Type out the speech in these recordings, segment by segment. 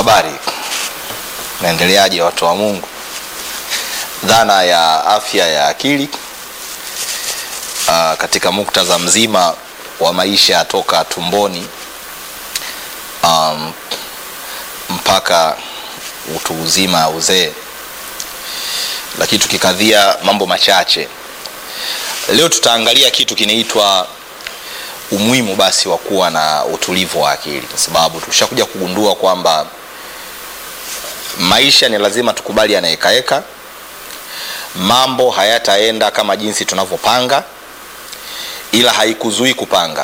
Habari, naendeleaje watu wa Mungu? Dhana ya afya ya akili uh, katika muktadha mzima wa maisha toka tumboni um, mpaka utu uzima, uzee, lakini tukikadhia mambo machache leo, tutaangalia kitu kinaitwa umuhimu basi wa kuwa na utulivu wa akili, kwa sababu tushakuja kugundua kwamba maisha ni lazima tukubali yanaekaeka, mambo hayataenda kama jinsi tunavyopanga, ila haikuzuii kupanga,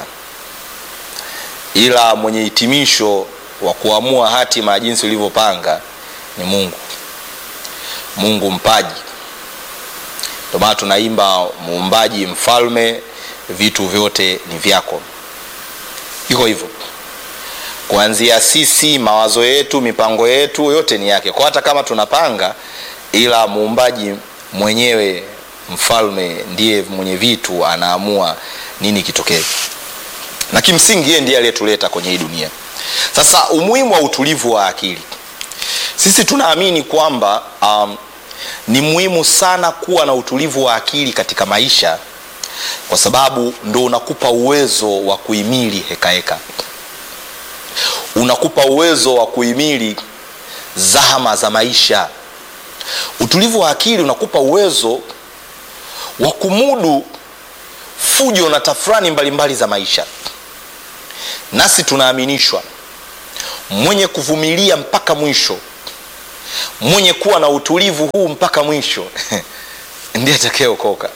ila mwenye hitimisho wa kuamua hatima ya jinsi ulivyopanga ni Mungu. Mungu mpaji, ndio maana tunaimba muumbaji, mfalme vitu vyote ni vyako. Iko hivyo, kuanzia sisi, mawazo yetu, mipango yetu yote ni yake, kwa hata kama tunapanga, ila muumbaji mwenyewe, mfalme, ndiye mwenye vitu, anaamua nini kitokee, na kimsingi yeye ndiye aliyetuleta kwenye hii dunia. Sasa umuhimu wa utulivu wa akili, sisi tunaamini kwamba um, ni muhimu sana kuwa na utulivu wa akili katika maisha kwa sababu ndo unakupa uwezo wa kuhimili hekaheka, unakupa uwezo wa kuhimili zahama za maisha. Utulivu wa akili unakupa uwezo wa kumudu fujo na tafrani mbalimbali za maisha. Nasi tunaaminishwa mwenye kuvumilia mpaka mwisho, mwenye kuwa na utulivu huu mpaka mwisho ndiye atakayeokoka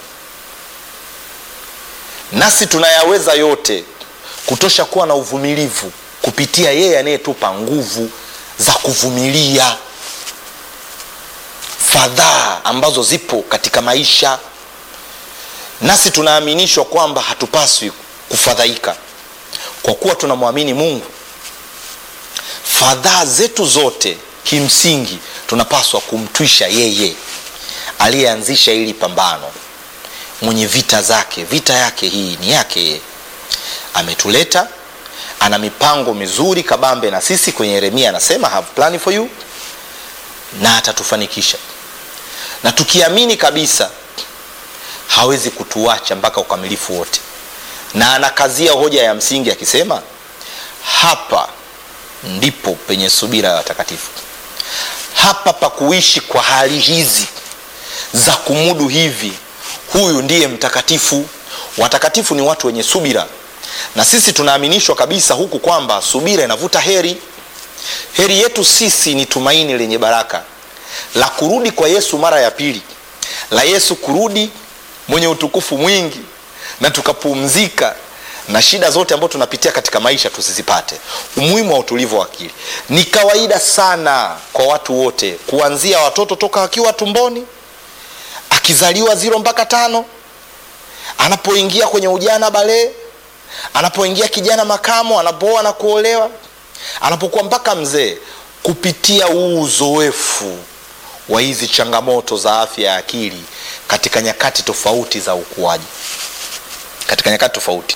nasi tunayaweza yote kutosha kuwa na uvumilivu kupitia yeye anayetupa nguvu za kuvumilia fadhaa ambazo zipo katika maisha. Nasi tunaaminishwa kwamba hatupaswi kufadhaika kwa kuwa tunamwamini Mungu. Fadhaa zetu zote kimsingi tunapaswa kumtwisha yeye aliyeanzisha hili pambano mwenye vita zake. Vita yake hii ni yake yeye, ametuleta, ana mipango mizuri kabambe na sisi. Kwenye Yeremia anasema have plan for you, na atatufanikisha, na tukiamini kabisa hawezi kutuacha mpaka ukamilifu wote, na anakazia hoja ya msingi akisema, hapa ndipo penye subira ya watakatifu, hapa pa kuishi kwa hali hizi za kumudu hivi Huyu ndiye mtakatifu. Watakatifu ni watu wenye subira, na sisi tunaaminishwa kabisa huku kwamba subira inavuta heri. Heri yetu sisi ni tumaini lenye baraka la kurudi kwa Yesu mara ya pili, la Yesu kurudi mwenye utukufu mwingi, na tukapumzika na shida zote ambazo tunapitia katika maisha tusizipate. Umuhimu wa utulivu wa akili ni kawaida sana kwa watu wote, kuanzia watoto toka wakiwa tumboni akizaliwa ziro mpaka tano, anapoingia kwenye ujana balee, anapoingia kijana makamo, anapooa na kuolewa, anapokuwa mpaka mzee, kupitia huu uzoefu wa hizi changamoto za afya ya akili katika nyakati tofauti za ukuaji, katika nyakati tofauti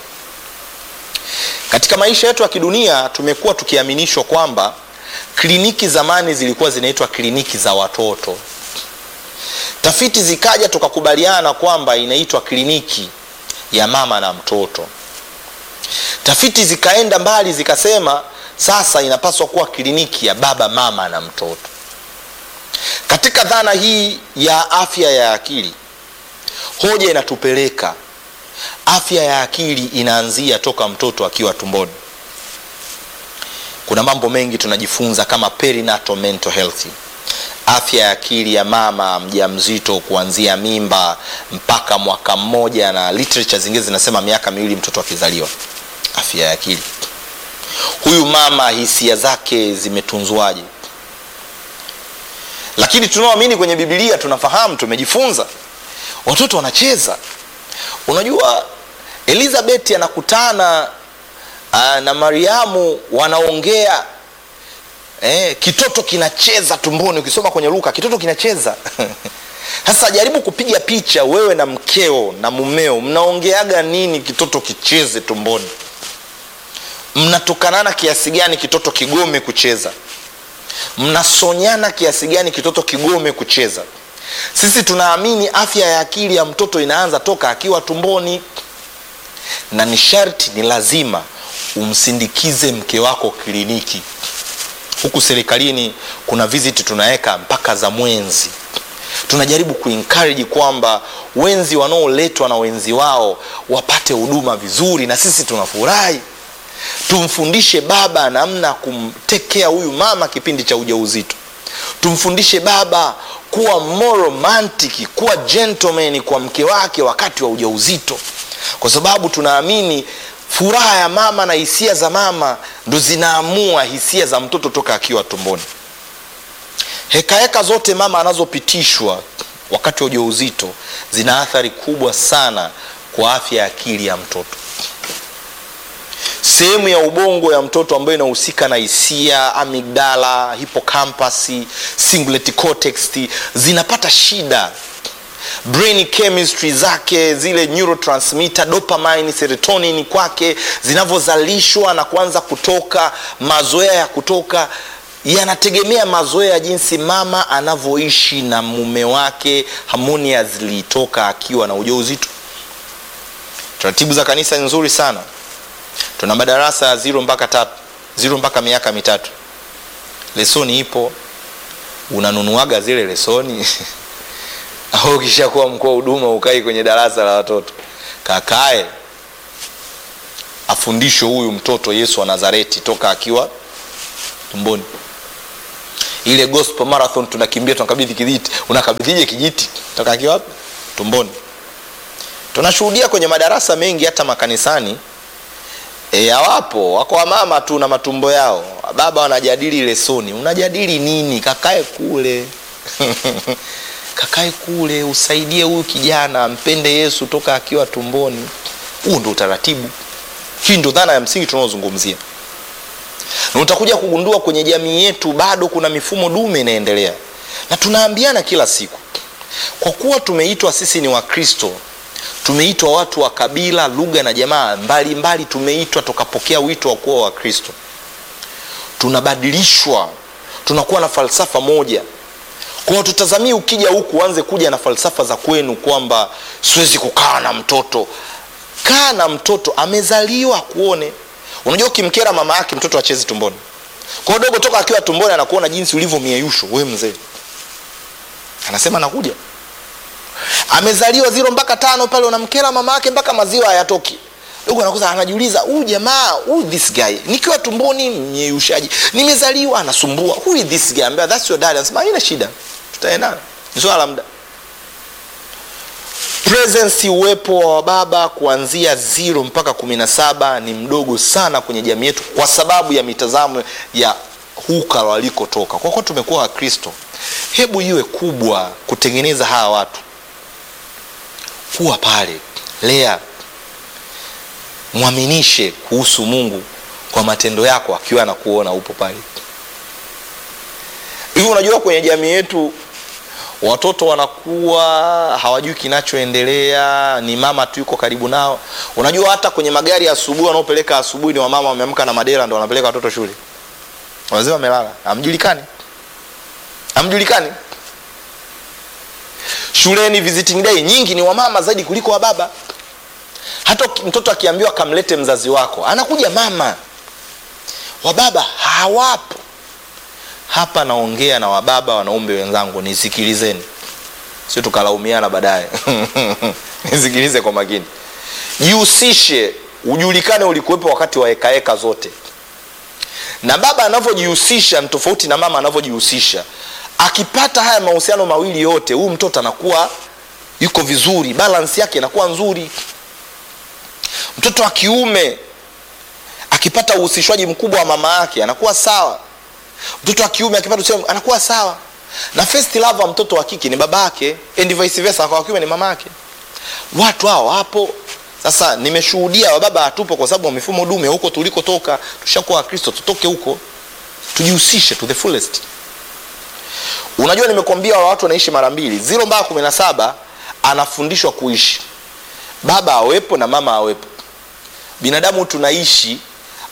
katika maisha yetu ya kidunia. Tumekuwa tukiaminishwa kwamba kliniki zamani zilikuwa zinaitwa kliniki za watoto tafiti zikaja tukakubaliana kwamba inaitwa kliniki ya mama na mtoto. Tafiti zikaenda mbali zikasema sasa inapaswa kuwa kliniki ya baba, mama na mtoto. Katika dhana hii ya afya ya akili, hoja inatupeleka afya ya akili inaanzia toka mtoto akiwa tumboni. Kuna mambo mengi tunajifunza kama perinatal mental health afya ya akili ya mama mjamzito kuanzia mimba mpaka mwaka mmoja, na literature zingine zinasema miaka miwili mtoto akizaliwa. Afya ya akili, huyu mama hisia zake zimetunzwaje? Lakini tunaoamini kwenye Biblia tunafahamu, tumejifunza watoto wanacheza. Unajua, Elizabeth anakutana na Mariamu wanaongea Eh, kitoto kinacheza tumboni. Ukisoma kwenye Luka kitoto kinacheza sasa jaribu kupiga picha wewe na mkeo na mumeo, mnaongeaga nini kitoto kicheze tumboni? mnatukanana kiasi gani kitoto kigome kucheza mnasonyana kiasi gani kitoto kigome kucheza sisi tunaamini afya ya akili ya mtoto inaanza toka akiwa tumboni na ni sharti ni lazima umsindikize mke wako kliniki huku serikalini kuna visit tunaweka mpaka za mwenzi tunajaribu kuencourage kwamba wenzi wanaoletwa na wenzi wao wapate huduma vizuri na sisi tunafurahi tumfundishe baba namna ya kumtekea huyu mama kipindi cha ujauzito tumfundishe baba kuwa more romantic kuwa gentleman kwa mke wake wakati wa ujauzito kwa sababu tunaamini furaha ya mama na hisia za mama ndo zinaamua hisia za mtoto toka akiwa tumboni hekaheka zote mama anazopitishwa wakati wa ujauzito zina athari kubwa sana kwa afya ya akili ya mtoto sehemu ya ubongo ya mtoto ambayo inahusika na hisia amigdala hippocampus cingulate cortex zinapata shida brain chemistry zake zile neurotransmitter dopamine serotonin kwake zinavyozalishwa na kuanza kutoka mazoea ya kutoka yanategemea mazoea ya jinsi mama anavyoishi na mume wake harmoniously toka akiwa na ujauzito taratibu za kanisa ni nzuri sana tuna madarasa ya ziro mpaka tatu ziro mpaka miaka mitatu lesoni ipo unanunuaga zile lesoni au ukishakuwa mkuu wa huduma ukai kwenye darasa la watoto kakae afundishwe huyu mtoto yesu wa nazareti toka akiwa tumboni ile gospel marathon tunakimbia tunakabidhi kijiti unakabidhije kijiti toka akiwa wapi tumboni tunashuhudia kwenye madarasa mengi hata makanisani e, hawapo wako wamama tu na matumbo yao baba wanajadili lesoni unajadili nini kakae kule kakae kule usaidie huyu kijana mpende yesu toka akiwa tumboni huu ndo utaratibu hii ndo dhana ya msingi tunaozungumzia na utakuja kugundua kwenye jamii yetu bado kuna mifumo dume inaendelea na tunaambiana kila siku kwa kuwa tumeitwa sisi ni wakristo tumeitwa watu wa kabila lugha na jamaa mbalimbali tumeitwa tukapokea wito wa kuwa wakristo tunabadilishwa tunakuwa na falsafa moja kwa tutazamii ukija huku uanze kuja na falsafa za kwenu kwamba siwezi kukaa na mtoto kaa na mtoto amezaliwa kuone unajua ukimkera mama yake mtoto achezi tumboni kwao dogo toka akiwa tumboni anakuona jinsi ulivyo mieyusho we mzee anasema nakuja amezaliwa ziro mpaka tano pale unamkera mama yake mpaka maziwa hayatoki dogo anakuza anajiuliza huyu jamaa who this guy nikiwa tumboni myeushaji nimezaliwa anasumbua who is this guy ambaye that's your dad anasema haina shida tutaendana ni swala la muda presence uwepo wa baba kuanzia ziro mpaka kumi na saba ni mdogo sana kwenye jamii yetu kwa sababu ya mitazamo ya huka walikotoka kwa kuwa tumekuwa wakristo hebu iwe kubwa kutengeneza hawa watu kuwa pale lea mwaminishe kuhusu mungu kwa matendo yako akiwa anakuona upo pale hivi unajua kwenye jamii yetu watoto wanakuwa hawajui kinachoendelea ni mama tu yuko karibu nao unajua hata kwenye magari ya asubuhi wanaopeleka asubuhi ni wamama wameamka na madera ndo wanapeleka watoto shule wazee wamelala hamjulikani hamjulikani shuleni visiting day nyingi ni wamama zaidi kuliko wa baba hata mtoto akiambiwa kamlete mzazi wako anakuja mama wababa hawapo hapa naongea na wababa wanaume wenzangu nisikilizeni sio tukalaumiana baadaye nisikilize kwa makini jihusishe ujulikane ulikuwepo wakati wa hekaheka zote na baba anavyojihusisha ni tofauti na mama anavyojihusisha akipata haya mahusiano mawili yote huyu mtoto anakuwa yuko vizuri balansi yake inakuwa nzuri mtoto wa kiume akipata uhusishwaji mkubwa wa mama yake anakuwa sawa mtoto wa kiume akipata uhusishwaji anakuwa sawa na first love wa mtoto wa kike ni baba yake and vice versa kwa kiume ni mama yake watu hao wapo sasa nimeshuhudia wababa hatupo kwa sababu wa mifumo dume huko tulikotoka tushakuwa wakristo tutoke huko tujihusishe to the fullest unajua nimekwambia wa watu wanaishi mara mbili ziro mpaka kumi na saba anafundishwa kuishi baba awepo na mama awepo binadamu tunaishi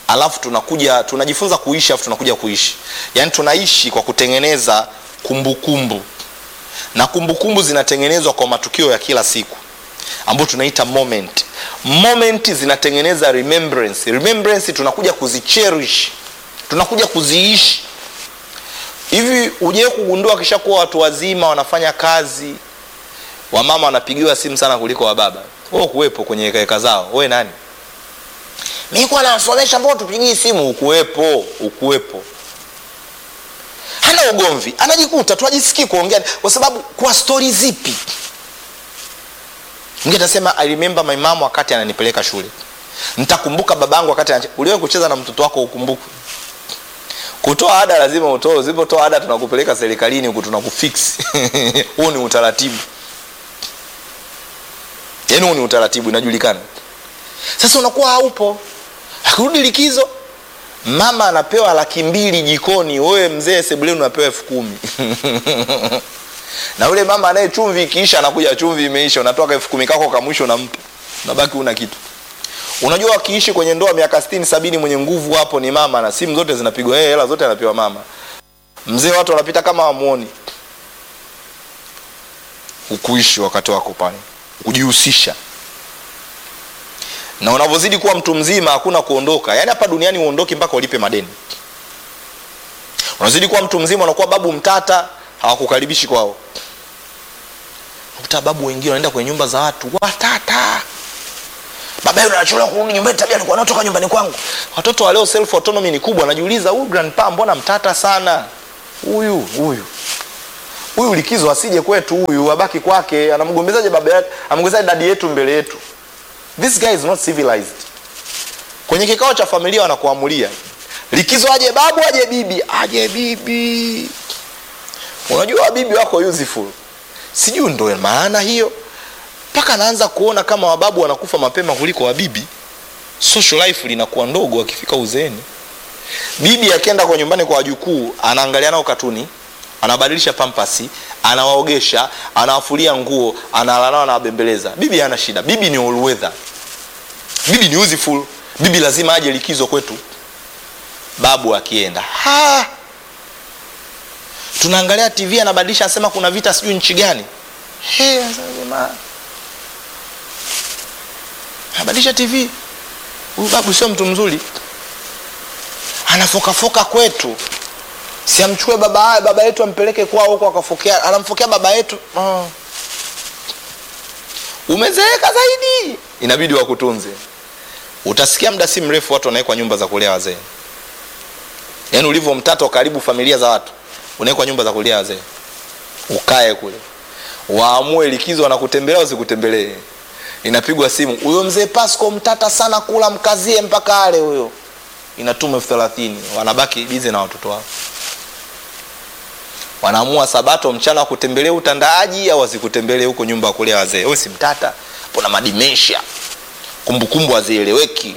alafu tunakuja tunajifunza kuishi alafu tunakuja kuishi yaani tunaishi kwa kutengeneza kumbukumbu na kumbukumbu zinatengenezwa kwa matukio ya kila siku ambayo tunaita moment moment zinatengeneza remembrance remembrance tunakuja kuzicherish tunakuja kuziishi hivi ujee kugundua kishakuwa watu wazima wanafanya kazi wamama wanapigiwa simu sana kuliko wababa wewe kuwepo kwenye hekaheka zao wewe nani nilikuwa nawasomesha mbao tupigii simu ukuwepo ukuwepo hana ugomvi anajikuta tu ajisikii kuongea kwa sababu kwa stori zipi mwingine atasema i remember my mom wakati ananipeleka shule nitakumbuka babangu wakati anache... uliwe kucheza na mtoto wako ukumbuke kutoa ada lazima utoe usipotoa ada tunakupeleka serikalini huku tunakufix huo ni utaratibu yaani huu ni utaratibu inajulikana sasa unakuwa haupo akirudi likizo mama anapewa laki mbili jikoni wewe mzee sebuleni unapewa elfu kumi na yule mama anaye chumvi ikiisha anakuja chumvi imeisha unatoka elfu kumi kako kamwisho nampa unabaki una kitu unajua akiishi kwenye ndoa miaka stini sabini mwenye nguvu hapo ni mama na simu zote zinapigwa yeye hela zote anapewa mama mzee watu wanapita kama wamuoni ukuishi wakati wako pale kujihusisha na unavyozidi kuwa mtu mzima hakuna kuondoka yaani hapa duniani uondoki mpaka ulipe madeni unazidi kuwa mtu mzima unakuwa babu mtata hawakukaribishi kwao unakuta babu wengine wanaenda kwenye nyumba za watu watata baba yule anachelewa kurudi nyumbani tabia alikuwa anatoka nyumbani kwangu watoto waleo self autonomy ni kubwa najiuliza huyu grandpa mbona mtata sana huyu huyu huyu likizo asije kwetu huyu abaki kwake anamgombezaje baba yake amgombezaje dadi yetu mbele yetu this guy is not civilized kwenye kikao cha familia wanakuamulia likizo aje babu aje bibi aje bibi unajua wabibi wako useful sijui ndo maana hiyo mpaka anaanza kuona kama wababu wanakufa mapema kuliko wabibi social life linakuwa ndogo akifika uzeeni bibi akienda kwa nyumbani kwa wajukuu anaangalia nao katuni anabadilisha pampasi anawaogesha anawafulia nguo analala nao anawabembeleza bibi hana shida bibi ni all weather bibi ni useful bibi lazima aje likizo kwetu babu akienda ha! tunaangalia tv anabadilisha anasema kuna vita sijui nchi gani He, sema, anabadilisha tv huyu babu sio mtu mzuri anafokafoka kwetu siamchukue baba baba yetu ampeleke kwao huko akafokea anamfokea baba yetu oh. umezeeka zaidi inabidi wakutunze utasikia muda si mrefu watu wanawekwa nyumba za kulea wazee yaani ulivyo mtato karibu familia za watu unawekwa nyumba za kulea wazee ukae kule waamue likizo wanakutembelea usikutembelee inapigwa simu huyo mzee pasco mtata sana kula mkazie mpaka ale huyo inatuma elfu thelathini wanabaki bize na watoto wao wanaamua sabato mchana wakutembelea utandaaji au wasikutembelee huko nyumba ya kulea wazee we si mtata pona madimensha kumbukumbu hazieleweki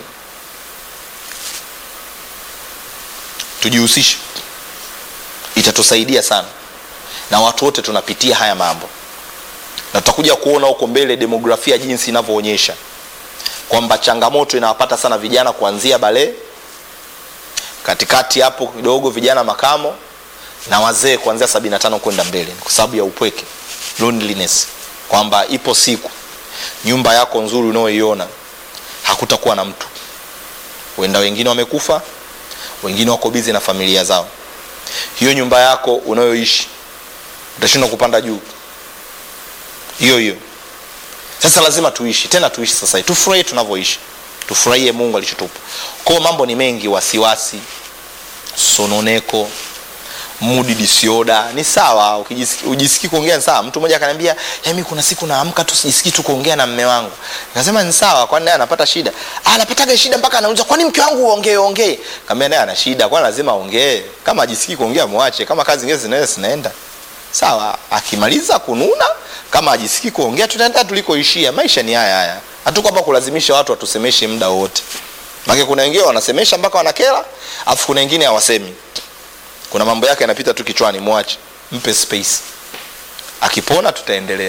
tujihusishe itatusaidia sana na watu wote tunapitia haya mambo na tutakuja kuona huko mbele demografia jinsi inavyoonyesha kwamba changamoto inawapata sana vijana kuanzia bale katikati hapo kidogo vijana makamo na wazee kuanzia 75 kwenda mbele kwa sababu ya upweke loneliness kwamba ipo siku nyumba yako nzuri unayoiona hakutakuwa na mtu huenda wengine wamekufa wengine wako bizi na familia zao hiyo nyumba yako unayoishi utashindwa kupanda juu hiyo hiyo sasa lazima tuishi tena tuishi sasa hivi tufurahie tunavyoishi tufurahie mungu alichotupa kwao mambo ni mengi wasiwasi sononeko mudi disioda ni sawa ujisikii kuongea ni sawa mtu mmoja akaniambia mi kuna siku naamka tu sijisikii tu kuongea na mme wangu nikasema ni sawa kwani naye anapata shida ah, anapataga shida mpaka anauliza kwani mke wangu uongee ongee kaambia naye ana shida kwani lazima aongee kama ajisikii kuongea mwache kama kazi zingine zinaweza zinaenda sawa akimaliza kununa kama ajisikii kuongea tunaenda tulikoishia maisha ni haya haya hatuko hapa kulazimisha watu watusemeshe muda wote make kuna wengine wanasemesha mpaka wanakela afu kuna wengine hawasemi kuna mambo yake yanapita tu kichwani mwache mpe space akipona tutaendelea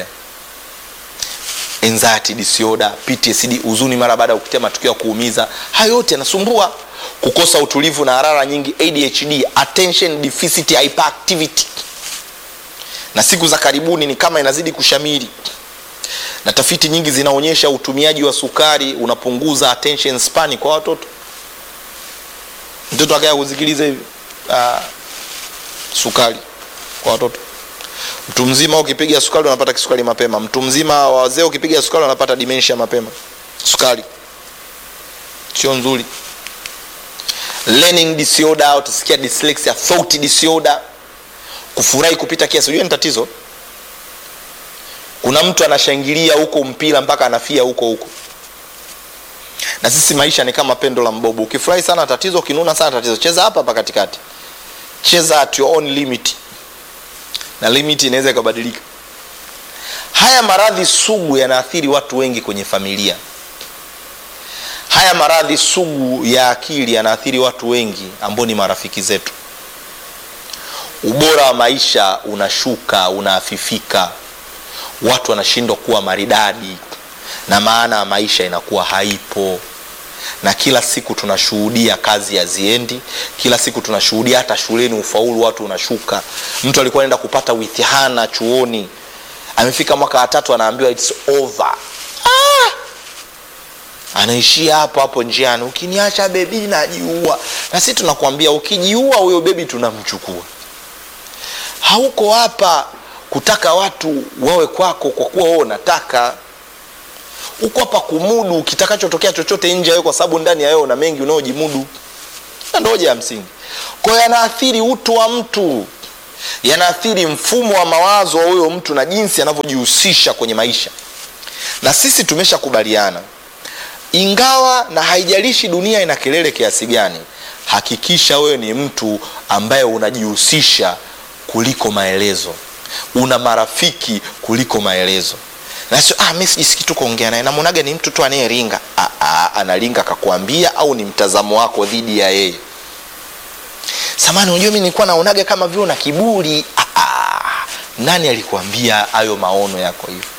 anxiety disorder ptsd huzuni mara baada ya kupitia matukio ya kuumiza hayo yote yanasumbua kukosa utulivu na harara nyingi adhd attention deficit hyperactivity na siku za karibuni ni kama inazidi kushamiri na tafiti nyingi zinaonyesha utumiaji wa sukari unapunguza attention span kwa watoto mtoto akaya kusikiliza hivi ah, sukari kwa watoto mtu mzima ukipiga sukari unapata kisukari mapema mtu mzima wazee ukipiga sukari unapata dementia mapema sukari sio nzuri learning disorder utasikia dyslexia thought disorder kufurahi kupita kiasi unajua ni tatizo kuna mtu anashangilia huko mpira mpaka anafia huko huko na sisi maisha ni kama pendo la mbobo ukifurahi sana tatizo ukinuna sana tatizo cheza hapa hapa katikati cheza at your own limit na limit inaweza ikabadilika haya maradhi sugu yanaathiri watu wengi kwenye familia haya maradhi sugu ya akili yanaathiri watu wengi ambao ni marafiki zetu ubora wa maisha unashuka unaafifika watu wanashindwa kuwa maridadi na maana ya maisha inakuwa haipo na kila siku tunashuhudia kazi haziendi kila siku tunashuhudia hata shuleni ufaulu watu unashuka mtu alikuwa anaenda kupata withihana chuoni amefika mwaka watatu anaambiwa its over ah! anaishia hapo hapo njiani ukiniacha bebi najiua na sisi tunakuambia ukijiua huyo bebi tunamchukua hauko hapa kutaka watu wawe kwako kwa kuwa wewe unataka uko hapa kumudu kitakachotokea chochote nje yawe kwa sababu ndani ya wewe una mengi unaojimudu na ndo hoja ya msingi kwa hiyo yanaathiri utu wa mtu yanaathiri mfumo wa mawazo wa huyo mtu na jinsi anavyojihusisha kwenye maisha na sisi tumeshakubaliana ingawa na haijalishi dunia ina kelele kiasi gani hakikisha wewe ni mtu ambaye unajihusisha kuliko maelezo una marafiki kuliko maelezo na sio ah, mi sijisikii tu kuongea naye namwonaga ni mtu tu anayeringa ah, ah, analinga akakuambia au ni mtazamo wako dhidi ya yeye samani unajua mi nilikuwa naonaga kama vile una kiburi ah, ah, nani alikuambia hayo maono yako hivyo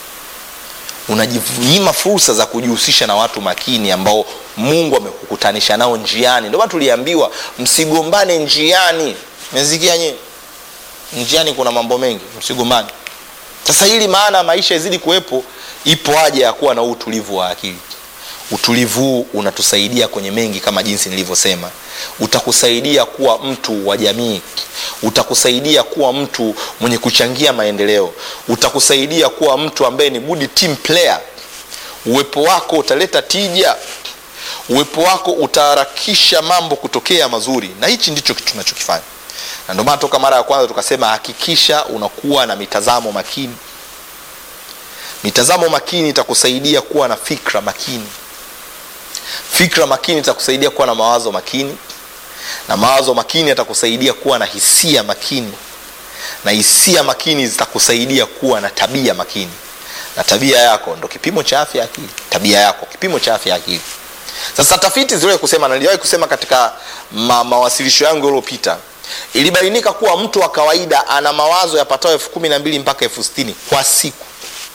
unajinyima fursa za kujihusisha na watu makini ambao mungu amekukutanisha nao njiani ndio maana tuliambiwa msigombane njiani mesikia nyie njiani kuna mambo mengi msigombane sasa ili maana ya maisha izidi kuwepo ipo haja ya kuwa na huu utulivu wa akili utulivu huu unatusaidia kwenye mengi kama jinsi nilivyosema utakusaidia kuwa mtu wa jamii utakusaidia kuwa mtu mwenye kuchangia maendeleo utakusaidia kuwa mtu ambaye ni good team player uwepo wako utaleta tija uwepo wako utaharakisha mambo kutokea mazuri na hichi ndicho kitu tunachokifanya na ndio maana toka mara ya kwanza tukasema hakikisha unakuwa na mitazamo makini mitazamo makini itakusaidia kuwa na fikra makini fikra makini itakusaidia kuwa na mawazo makini na mawazo makini yatakusaidia kuwa na hisia makini na hisia makini zitakusaidia kuwa na tabia makini na tabia yako ndo kipimo cha afya ya akili tabia yako kipimo cha afya ya akili sasa tafiti ziliwahi kusema na niliwahi kusema katika ma, mawasilisho yangu yaliyopita ilibainika kuwa mtu wa kawaida ana mawazo yapatao elfu kumi na mbili mpaka elfu sitini kwa siku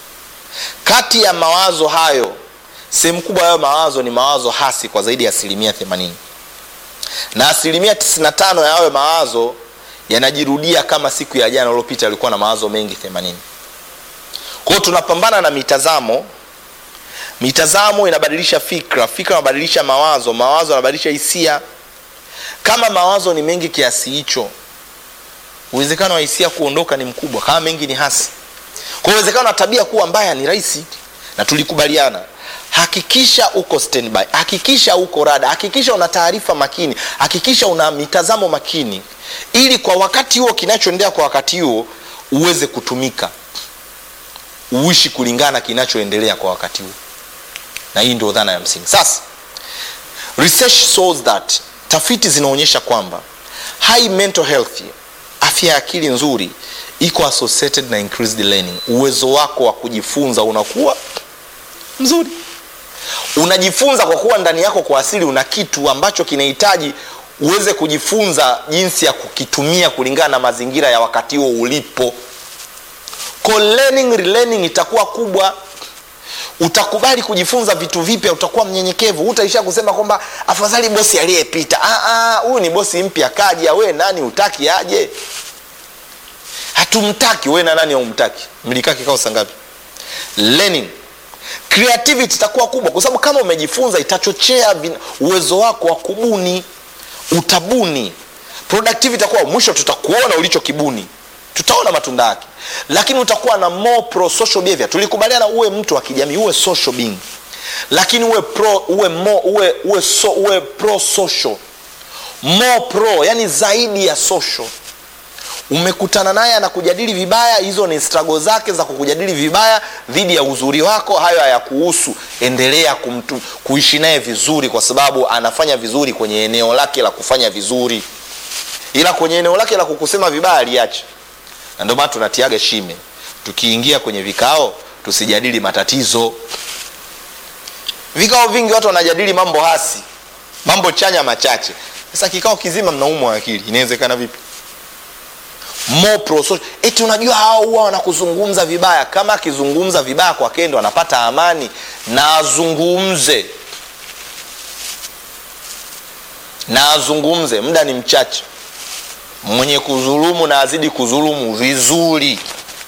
kati ya mawazo hayo sehemu kubwa yayo mawazo ni mawazo hasi kwa zaidi ya asilimia themanini na asilimia 95 ya hayo mawazo yanajirudia kama siku ya jana uliopita alikuwa na mawazo mengi themanini kwao tunapambana na mitazamo mitazamo inabadilisha fikra fikra inabadilisha mawazo mawazo yanabadilisha hisia kama mawazo ni mengi kiasi hicho uwezekano wa hisia kuondoka ni mkubwa kama mengi ni hasi kwa uwezekano wa tabia kuwa mbaya ni rahisi na tulikubaliana hakikisha uko standby hakikisha uko rada hakikisha una taarifa makini hakikisha una mitazamo makini ili kwa wakati huo kinachoendelea kwa wakati huo uweze kutumika uishi kulingana kinachoendelea kwa wakati huo na hii ndio dhana ya msingi sasa research shows that tafiti zinaonyesha kwamba high mental health afya ya akili nzuri iko associated na increased learning uwezo wako wa kujifunza unakuwa mzuri unajifunza kwa kuwa ndani yako kwa asili una kitu ambacho kinahitaji uweze kujifunza jinsi ya kukitumia kulingana na mazingira ya wakati huo ulipo ko learning relearning itakuwa kubwa utakubali kujifunza vitu vipya utakuwa mnyenyekevu utaisha kusema kwamba afadhali bosi aliyepita huyu ni bosi mpya kaja we nani utaki aje hatumtaki we na nani haumtaki mlikaa kikao sangapi learning creativity itakuwa kubwa kwa sababu kama umejifunza itachochea vin- uwezo wako wa kubuni utabuni productivity itakuwa mwisho tutakuona ulichokibuni tutaona matunda yake lakini utakuwa na more pro social behavior tulikubaliana uwe mtu wa kijamii uwe social being lakini uwe pro uwe more, uwe, uwe, so, uwe pro social more pro yani zaidi ya social umekutana naye anakujadili vibaya hizo ni strago zake za kukujadili vibaya dhidi ya uzuri wako hayo hayakuhusu endelea kumtu, kuishi naye vizuri kwa sababu anafanya vizuri kwenye eneo lake la kufanya vizuri ila kwenye eneo lake la kukusema vibaya aliache na ndio maana tunatiaga shime tukiingia kwenye vikao tusijadili matatizo vikao vingi watu wanajadili mambo hasi mambo chanya machache sasa kikao kizima mnaumwa akili inawezekana vipi more pro social. eti unajua hao huwa wanakuzungumza vibaya kama akizungumza vibaya kwa kendo anapata amani na azungumze na azungumze muda ni mchache mwenye kudhulumu na azidi kudhulumu vizuri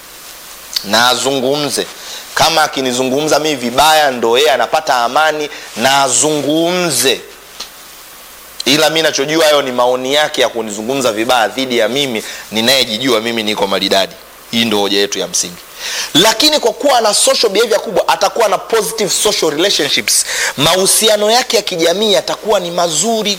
na azungumze kama akinizungumza mii vibaya ndo yeye anapata amani na azungumze ila mi nachojua hayo ni maoni yake ya kunizungumza vibaya dhidi ya mimi ninayejijua mimi niko maridadi hii ndo hoja yetu ya msingi lakini kwa kuwa na social behavior kubwa atakuwa na positive social relationships mahusiano yake ya kijamii yatakuwa ni mazuri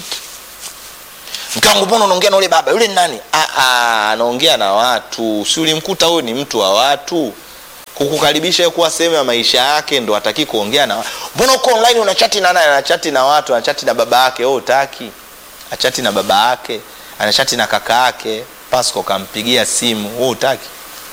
mke wangu mbona unaongea na ule baba yule ni nani "Ah, ah, anaongea na watu si ulimkuta huyu ni mtu wa watu kukukaribisha yeye kuwa sehemu ya maisha yake ndo ataki kuongea na watu mbona uko online unachati na nani anachati na watu anachati na baba yake wewe utaki achati na baba yake anachati na kaka yake pasco kampigia simu wewe utaki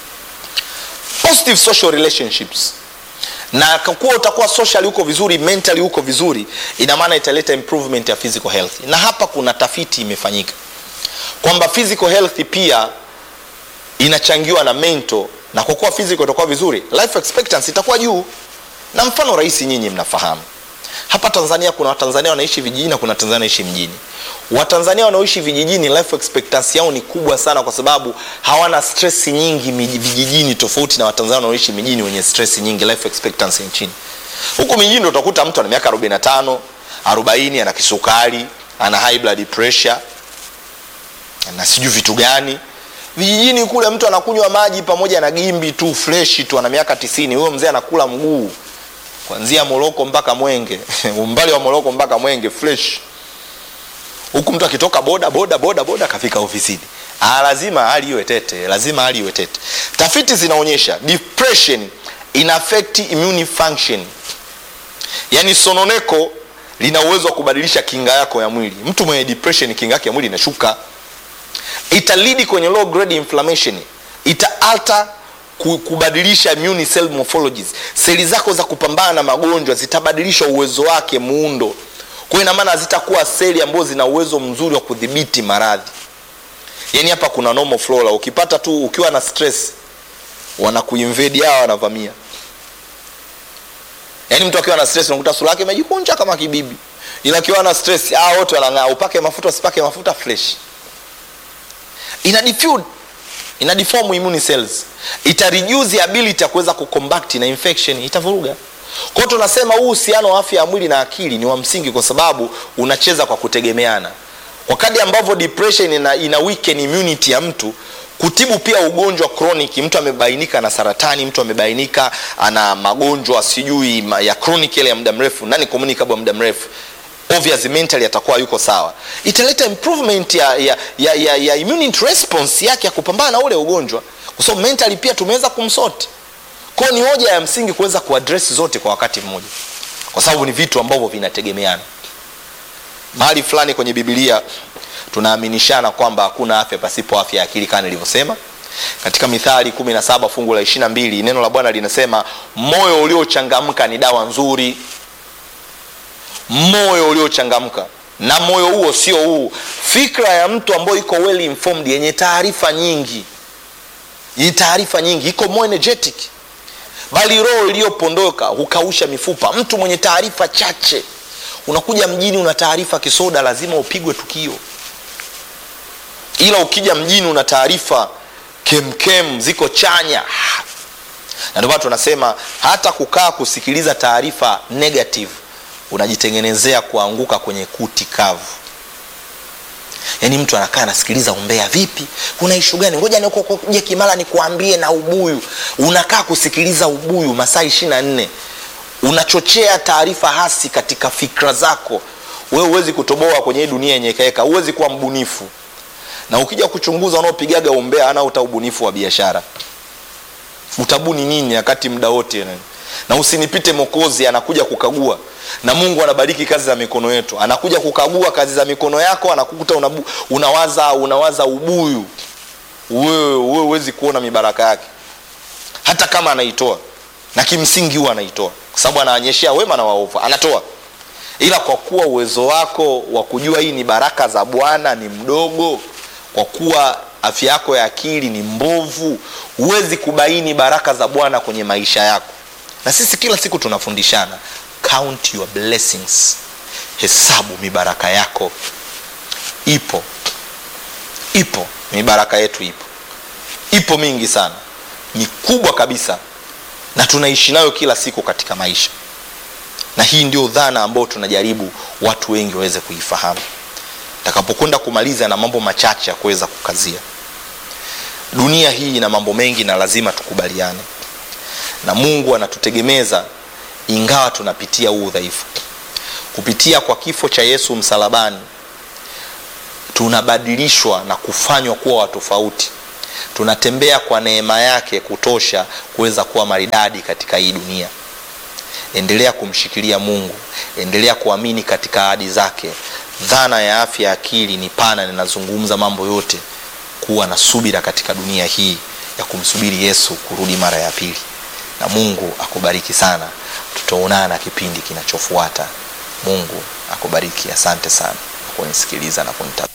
positive social relationships na kwa kuwa utakuwa socially huko vizuri mentally huko vizuri ina maana italeta improvement ya physical health na hapa kuna tafiti imefanyika kwamba physical health pia inachangiwa na mental na kwa kuwa physical itakuwa vizuri life expectancy itakuwa juu na mfano rahisi nyinyi mnafahamu hapa tanzania kuna watanzania wanaishi vijijini na kuna tanzania wanaishi mjini watanzania wanaoishi vijijini life expectancy yao ni kubwa sana kwa sababu hawana stress nyingi miji- vijijini tofauti na watanzania wanaoishi mijini wenye stress nyingi life expectancy nchini huku mijini ndo utakuta mtu ana miaka 45 40 ana kisukari ana high blood pressure na sijui vitu gani vijijini kule mtu anakunywa maji pamoja na gimbi tu freshi tu ana miaka tisini huyo mzee anakula mguu kwanzia moroko mpaka mwenge umbali wa moroko mpaka mwenge fresh huku mtu akitoka boda boda boda boda akafika ofisini ah, lazima hali iwe tete lazima hali iwe tete tafiti zinaonyesha depression ina affect immune function yaani sononeko lina uwezo wa kubadilisha kinga yako ya mwili mtu mwenye depression kinga yake ya mwili inashuka italidi kwenye low grade inflammation itaalter ku- kubadilisha immune cell morphologies seli zako za kupambana na magonjwa zitabadilisha uwezo wake muundo kwa ina maana hazitakuwa seli ambazo zina uwezo mzuri wa kudhibiti maradhi yaani hapa kuna normal flora ukipata tu ukiwa na stress wanakuinvade hawa wanavamia yaani mtu akiwa na stress unakuta sura yake imejikunja kama kibibi ila akiwa na stress hawa wote wanang'aa upake mafuta usipake mafuta fresh ina diffuse ina deform immune cells ita reduce the ability ya kuweza kucombat na infection itavuruga kwa hiyo tunasema huu uhusiano wa afya ya mwili na akili ni wa msingi kwa sababu unacheza kwa kutegemeana kwa kadi ambavyo depression ina, ina weaken immunity ya mtu kutibu pia ugonjwa chronic mtu amebainika na saratani mtu amebainika ana magonjwa sijui ma- ya chronic ile ya muda mrefu nani communicable ya muda mrefu obviously mentally atakuwa yuko sawa italeta improvement ya, ya, ya, ya, ya immunity response yake ya kupambana na ule ugonjwa kwa sababu mentally pia tumeweza kumsort kwao ni hoja ya msingi kuweza kuaddress zote kwa wakati mmoja kwa sababu ni vitu ambavyo vinategemeana mahali fulani kwenye bibilia tunaaminishana kwamba hakuna afya pasipo afya ya akili kama nilivyosema katika mithali 17 fungu la 22 neno la bwana linasema moyo uliochangamka ni dawa nzuri moyo uliochangamka na moyo huo sio huu fikra ya mtu ambayo iko well informed yenye taarifa nyingi yenye taarifa nyingi iko more energetic bali roho iliyopondoka hukausha mifupa mtu mwenye taarifa chache unakuja mjini una taarifa kisoda lazima upigwe tukio ila ukija mjini una taarifa kemkem ziko chanya na ndio maana tunasema hata kukaa kusikiliza taarifa negative unajitengenezea kuanguka kwenye kuti kavu yaani mtu anakaa anasikiliza umbea vipi kuna ishu gani ngoja nikuja kimala nikuambie na ubuyu unakaa kusikiliza ubuyu masaa ishiri na nne unachochea taarifa hasi katika fikra zako wewe huwezi kutoboa kwenye hii dunia yenye kaeka huwezi kuwa mbunifu na ukija kuchunguza unaopigaga umbea ana uta ubunifu wa biashara utabuni nini wakati muda wote na usinipite mokozi anakuja kukagua na mungu anabariki kazi za mikono yetu anakuja kukagua kazi za mikono yako anakukuta unabu, unawaza unawaza ubuyu wewe wewe huwezi kuona mibaraka yake hata kama anaitoa na kimsingi huwa anaitoa kwa sababu anaonyeshea wema na waovu anatoa ila kwa kuwa uwezo wako wa kujua hii ni baraka za bwana ni mdogo kwa kuwa afya yako ya akili ni mbovu huwezi kubaini baraka za bwana kwenye maisha yako na sisi kila siku tunafundishana count your blessings hesabu mibaraka yako ipo ipo mibaraka yetu ipo ipo mingi sana mikubwa kabisa na tunaishi nayo kila siku katika maisha na hii ndio dhana ambayo tunajaribu watu wengi waweze kuifahamu takapokwenda kumaliza na mambo machache ya kuweza kukazia dunia hii ina mambo mengi na lazima tukubaliane na mungu anatutegemeza ingawa tunapitia huu udhaifu kupitia kwa kifo cha yesu msalabani tunabadilishwa na kufanywa kuwa watofauti tunatembea kwa neema yake kutosha kuweza kuwa maridadi katika hii dunia endelea kumshikilia mungu endelea kuamini katika ahadi zake dhana ya afya ya akili ni pana ninazungumza mambo yote kuwa na subira katika dunia hii ya kumsubiri yesu kurudi mara ya pili na mungu akubariki sana tutaonana kipindi kinachofuata mungu akubariki asante sana kunisikiliza na kunitazama